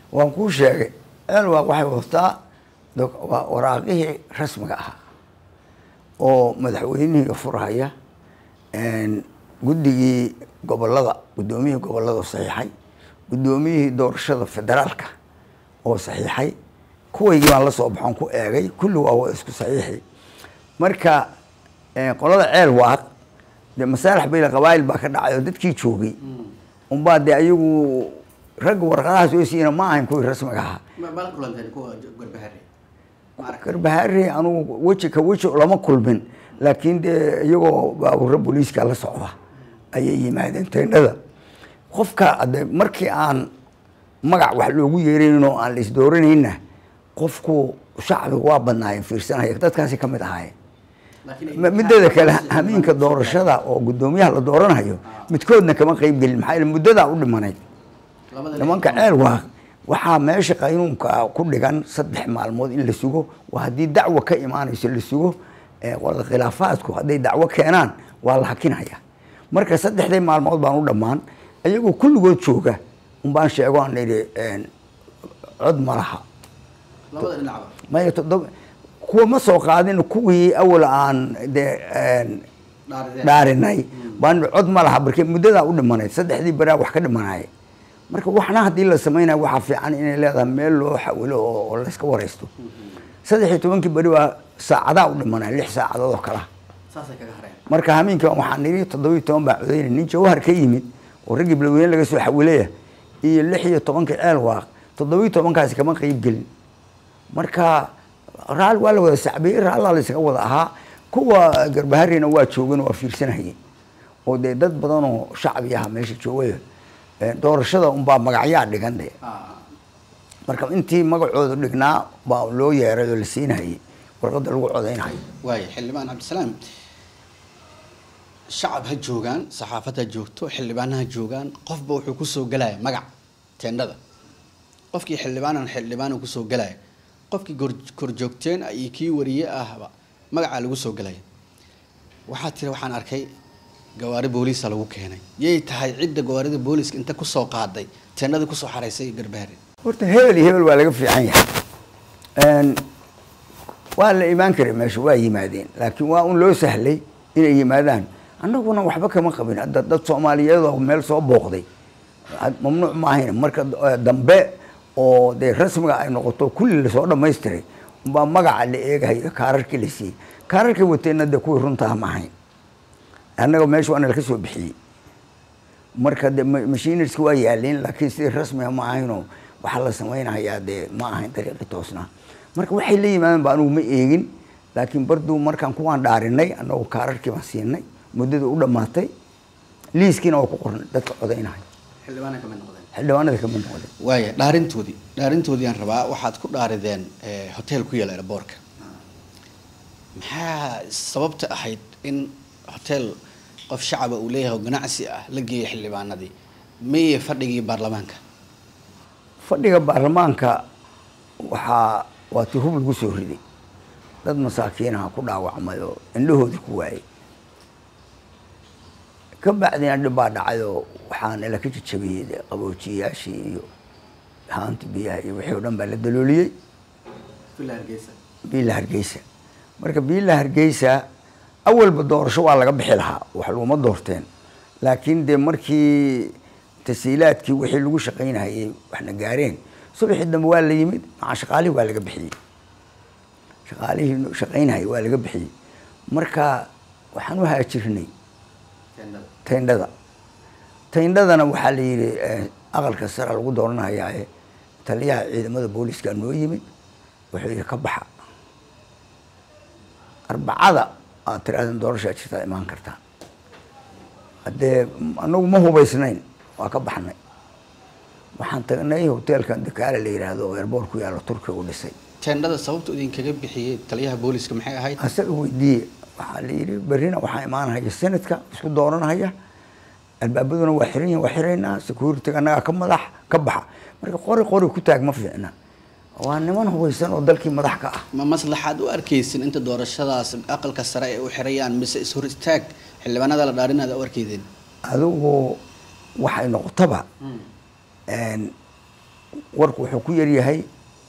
waan kuu sheegay ceelwaaq waxay wataa doc- waa waraaqihii rasmiga ahaa oo madaxweynihii furhaya een, guddigii gobolada guddoomiyihii gobolada saxiixay guddoomiyihii doorashada federaalka oo saxiixay kuwaygii baan la soo baxoon ku eegay kulli waa wa isku saxiixi marka een, qolada ceel waaq dee masaalax bayla qabaayil baa ka dhacay oo dadkii joogay unbaa dee ayagu ragga warqadahaas oo siina ma ahayn kuwii rasmiga ahaa mala kulanteen kuwa garbahare garbahaari anugu weji ka weji lama kulmin laakiin dee iyagoo baabuurra booliiska la socda ayay yimaadeen teendhada qofka ade markii aan magac wax loogu yeerayn oo aan la isdooranayna qofku shacbiga waa badnaayeen fiirsanaya dadkaasi ka mid ahaayeen Ma- mideeda kale hamiinka doorashada oo guddoomiyaha la dooranayo midkoodna kama qeyb gelin maxaa yeele muddadaa u dhimanayd nimanka ceel waa waxaa meesha qaynuunka ku dhigan saddex maalmood in la sugo waa haddii dacwo ka imaanayso la sugo ee qolada khilaafaadku hadday dacwo keenaan waa la hakinaya marka saddexdii maalmood baan u dhammaan iyagoo kulligood jooga unbaan sheego aan idhi een, cod ma laha labada dhinacba maya toddoba kuwa ma soo qaadin kuwii awal aan dee een, dhaarideen dhaarinay baan cod ma laha marka muddadaa u dhimanayd saddexdii baraa wax ka dhimanaya marka waxna haddii la samaynayo waxaa fiican inay leedahay meel loo xawilo oo oo layska waraysto saddex iyo tobankii beri waa saacadaa u dhimanaya lix saacadood oo kala saasay kaga hareen marka hameenkii waxaan nidhi toddobiyo toban baa codaynay nin jawhar ka yimid oo raggii bilweyne laga soo xawilaya iyo lix iyo tobankii ceel waaq toddobiyo tobankaasi kama qeyb gelin marka raali waa la wada sacbiyey raallaa la isaga wada ahaa kuwa garbaharina waa joogan waa fiirsanayeen oo dee dad badan oo shacbi aha meesha joogaya Eh, doorashada unbaa magacyaa dhigan de marka intii magacooda dhignaa baa loo yeeray oo la siinayay warqadda lagu codaynayo waaya xildhibaan cabdisalaam shacab ha joogaan saxaafad ha joogto xildhibaan ha joogaan qofba wuxuu kusoo gelaya magac teendhada qofkii xildhibaanan xildhibaan uu kusoo gelaya qofkii gor- korjoogteen iyo kii wariye ahba magacaa lagu soo gelaya waxaa tiri waxaan arkay gawaari booliisa lagu keenay yay tahay cidda gawaarida booliiska inta kusoo qaaday teendhada kusoo xaraysay garbaare horta hebel iyo hebel waa laga fiican yahay Een, waa la imaan karay meesha waa yimaadeen laakiin waa un loo sahlay inay yimaadaan annaguna waxba kama qabin hadda dad soomaaliyeed oo meel soo booqday had- mamnuuc ma ahayn marka eh, dambe oo dee rasmiga ay noqoto kulli lasoo dhamaystiray umbaa magaca la eegahayo kaararkii la siiyey kaararkii wateenna dee kuwii runtaa ma ahayn annaga meesha waana laka soo bixiyey marka de machinerska waa yaaleen laakiin sidii rasmiga ma ahaynoo waxaa la samaynayaa dee ma ahayn dariiqi toosnaa marka waxay la yimaadeen ba anugu ma eegin laakiin barduu markaan kuwaan dhaarinay annagu kaararkii baan siinay muddada u dhammaatay liiskiina waa ku qornay dadka codaynaya xildhibaana kamid noqdeen xildhibaanada kamid noqday waaya dhaarintoodii dhaarintoodii aan rabaa waxaad ku dhaarideen eh, hotel ku yaala airboortka maxaa sababta ahayd in hotel qof shacaba uu leeyahay oo ganacsi ah la geeyo xildhibaanadii miye fadhigii baarlamaanka fadhiga baarlamaanka waxaa waa ti hub lagu soo riday dad masaakiinaha ku dhaawacmay oo indhahoodii ku waayey ka bacdina dhib baa dhacay oo waxaana la ka jajabiyey dee qaboojiyayaashii iyo haanti biyaha iyo wixii oo dhan baa la dalooliyey biila hargeysa marka biila hargeysa awalba doorasho waa laga bixi lahaa wax laguma doorteen laakiin dee markii tasiilaadkii wixii lagu shaqaynayay waxna gaareen subaxii dambe waa la yimid maca shaqaalihii waa laga bixiyey shaqaalihii shaqaynayay waa laga bixiyey marka waxaan u haajirnay tayndhada tayndhadana waxaa la yidhi eh, aqalka sare lagu dooranayaa ee taliyaha ciidamada booliiska noo yimid wuxuu yidhi ka baxa arbacada aad tirahdeen doorashaa jirtaa imaan kartaa haddee anagu ma hubaysnayn waa ka baxnay waxaan tagnay hoteelkan dakaale la yidhaahdo oo airboort ku yaalo turkiga u dhisay teendhada sababta idinkaga bixiyey taliyaha booliiska maxay ahayd asaga weydiiye waxaa la yidhi berrina waxaa imaanahaya senadka isku dooranahaya albaabaduna waa xiran yihin waa xiraynaa security annagaa ka madax ka baxa marka qori qori ku taag ma fiicna waa niman hubaysan oo dalkii madax ka ah ma maslaxaad u arkaysin inta doorashadaas aqalka sare ay u xirayaan mise ishor istaag xildhibaanada la dhaarinaada u arkaydeen adigu waxay noqotaba een, warku wuxuu ku yaryahay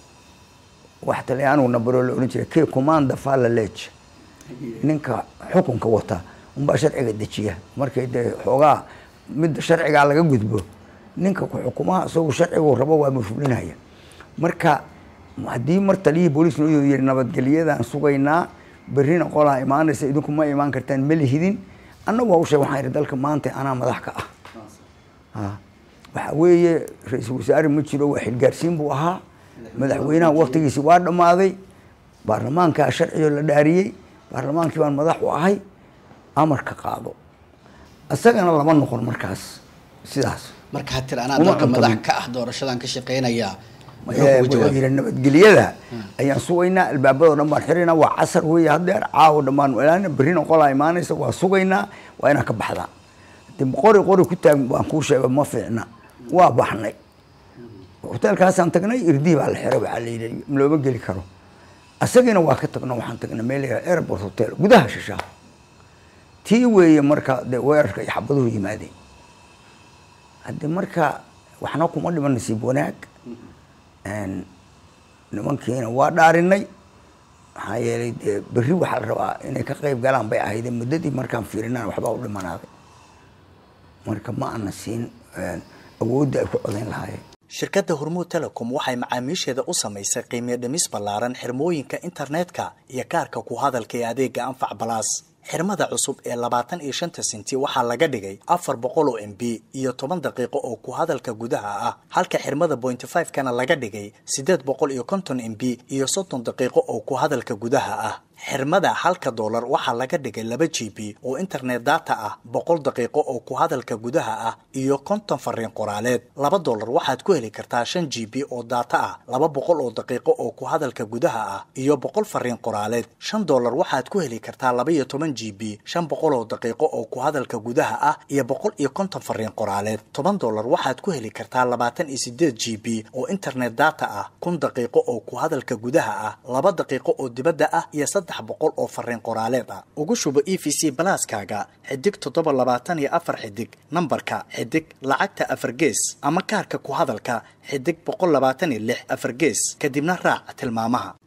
wax talyaanigu nabaro la odhan jiray ke commanda falla lege ninka xukunka wata unbaa sharciga dejiya markay dee xoogaa midda sharcigaa laga gudbo ninka xukumaha isagu sharcigu rabo waa mafhulinaya marka haddii mar taliyihii booliis noo yiri nabadgelyadaan sugaynaa berrina qolaa imaanaysa idinku ma imaan kartaan ma lihidin annagu waa u sheeg waxaan yidhi dalka maanta anaa madax ka ah waxa weeye ra-iisul wasaare ma jiro waa xilgaarsiin buu ahaa madaxweynaha waktigiisi waa dhammaaday baarlamaankaa sharcigo la dhaariyey baarlamaankii baan madax u ahay amarka qaado isagana lama noqon markaas sidaas marka ha tir anaa Uma dalka madax cuntamin. ka ah doorashadan ka shaqeynayaa muxuu kugu wuxuu jawaabay yidhi nabadgelyada ayaan sugaynaa albaabadoo dhan baan xiraynaa waa casar weeye hadeer caawo dhammaan ilaana berrina qolaa imaanaysa waa sugaynaa waa inaan ka baxdaa de qori qori ku taag baan kuu sheega ma fiicna waa baxnay hoteelkaasaan tagnay irdii baa la xiray waxaa la yidhi looma geli karo asagiina waa ka tagno waxaan tagnay meel la yidhaha airport hotel gudaha shishaa tii weeye marka de weerarka iyo xabaduhu yimaadeen hadde marka waxna kuma dhiman nasiib wanaag Een, nimankiina waa dhaarinay maxaa yeelay dee berri waxaa la rabaa inay ka qayb galaan bay ahayd muddadii markaan fiirinaan waxbaa u dhimanaaday marka ma ana siin een, awoodda ay ku codayn lahaayeen shirkadda hormuud telecom waxay macaamiisheeda u samaysay qiimiyo dhimis ballaaran xirmooyinka internetka iyo kaarka ku hadalka ee adeega anfac balaas xirmada cusub ee labaatan iyo shanta senti waxaa laga dhigay afar boqol oo m b iyo toban daqiiqo oo ku hadalka gudaha ah halka xirmada point five kana laga dhigay sideed boqol iyo konton m b iyo soddon daqiiqo oo ku hadalka gudaha ah xirmada halka doolar waxaa laga dhigay laba g b oo internet data ah boqol daqiiqo oo ku hadalka gudaha ah iyo konton fariin qoraaleed laba doolar waxaad ku heli kartaa shan g b oo data ah laba boqol oo daqiiqo oo ku hadalka gudaha ah iyo boqol fariin qoraaleed shan doolar waxaad ku heli kartaa laba iyo toban g b shan boqol oo daqiiqo oo ku hadalka gudaha ah iyo boqol iyo konton fariin qoraaleed toban doolar waxaad ku heli kartaa labaatan iyo sideed g b oo internet data ah kun daqiiqo oo ku hadalka gudaha ah laba daqiiqo oo dibadda ah iyo saddex boqol oo fariin qoraaleed ah ugu shubo e v c balaaskaaga xidig toddoba labaatan iyo afar xidig nambarka xidig lacagta afar gees ama kaarka ku hadalka xidig boqol labaatan iyo lix afar gees kadibna raac tilmaamaha